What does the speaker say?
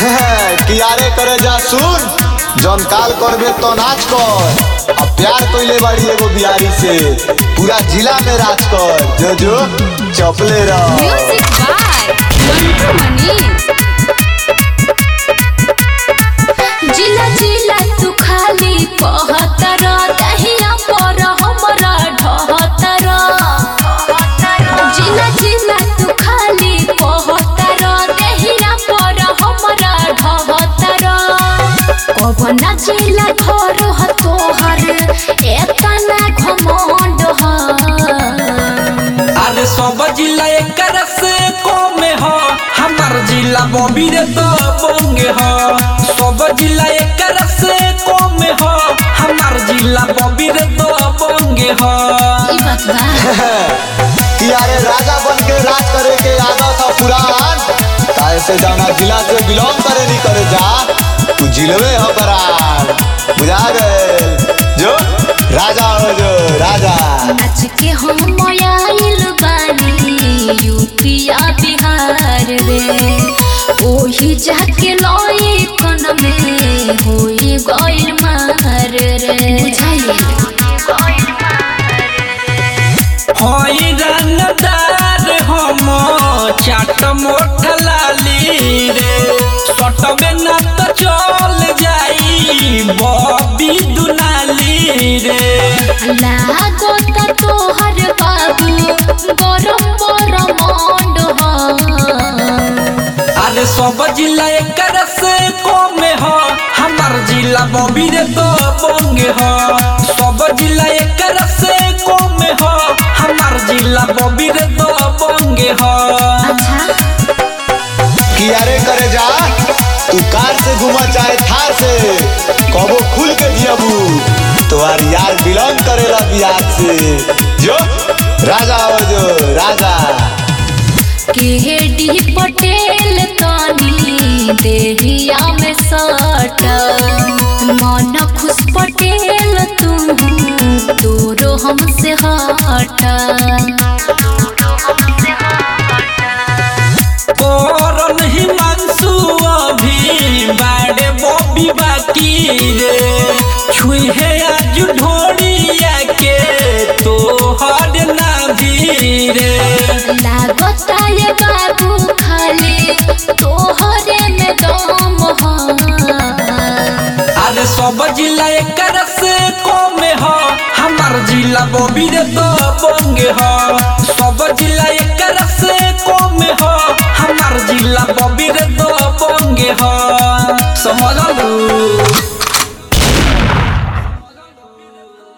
कियारे करे जा सुन जौन काल करबे तो नाच कर अब प्यार कइले बाड़ी एगो बिहारी से पूरा जिला में राज कर जो जो चपले रह म्यूजिक बाय मंटू मनी जिला जिला तू खाली कहतर दहिया पर हमरा ढहतर जिला जिला तू खाली कहतर दहिया पर हमरा ढहतर कवना जिला घर ह तोहर एतना घमंड ह अरे सब जिला एकर से कम ह हमार जिला बबीर तो बंगे ह सब जिला एकर से कम ह हमार जिला बबीर तो बंगे ह ई बात बा कियारे राजा बन के राज करे के आदत था पुरान काहे से जाना जिला से बिलोंग करे नहीं करे जा तू जिलवे हो बरान बुझा गए जो राजा हो जो राजा नाच के हम आइल बानी यूपिया बिहार रे ओही जाके लई कन में होई गइल मार रे हई रंगदार हम चाट मोट लाली रे सटबे न तो चल जाई बबी दुनाली रे लागो त तोहर बाबू गरम गरम मंड अरे सब जिला एकर से कम ह हमार जिला बबीर तो बंगे ह सब जिला एकर से कम ह हमार जिला बबीर तो बंगे ह अच्छा कियारे करे जा तू कार से घुमा चाहे थार से कबो खुल के जियबू तुम्हार यार बिलोंग करेला बिहार से जो राजा हो जो राजा केडी पटेल तनी देहिया में सट मन खुश पटेल तू तोरो हमसे हट करन हिमांशु अभी बाड़े बॉबी बाकी रे छुहे आज ढोड़िया के तो हर नाभी रे लागता ये बाबू खाली तोहरे में दम ह अरे सब जिला एकर से कम ह हमार जिला बबीर तो बंगे ह सब जिला एकर से कम ह हमार जिला बबीर तो बंगे ह समझल